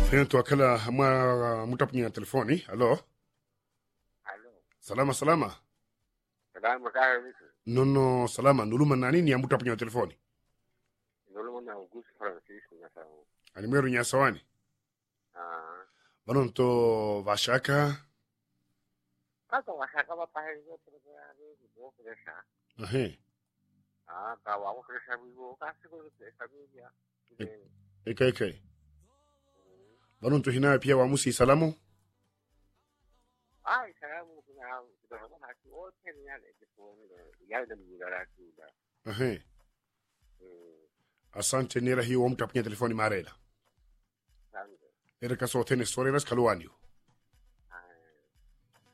Pento akala mwa mutapunya telefoni. Alo. Alo. Salama salama. Salama kaya vipi? Nono salama. Nuluma na nini ya mutapunya telefoni? Ndio na Augusto Francisco na sawa. Animeru nya sawani. Ah. Banon to vashaka. Kaka washaka ba pa hizo kwa hizo kresha. Ahe. Ah, ka wa ko kresha bigo kasi ko kresha bigo. Eke eke. Banon to hinayo pia wamusi salamu. Ai, salamu kuna kuna na ki wote ni yale kipo ni yale ni ngara kula. Ahe. Mm. Asante nera hiyo mutapunya telefoni marela. Asante. Era kaso tene story ras kaluanio.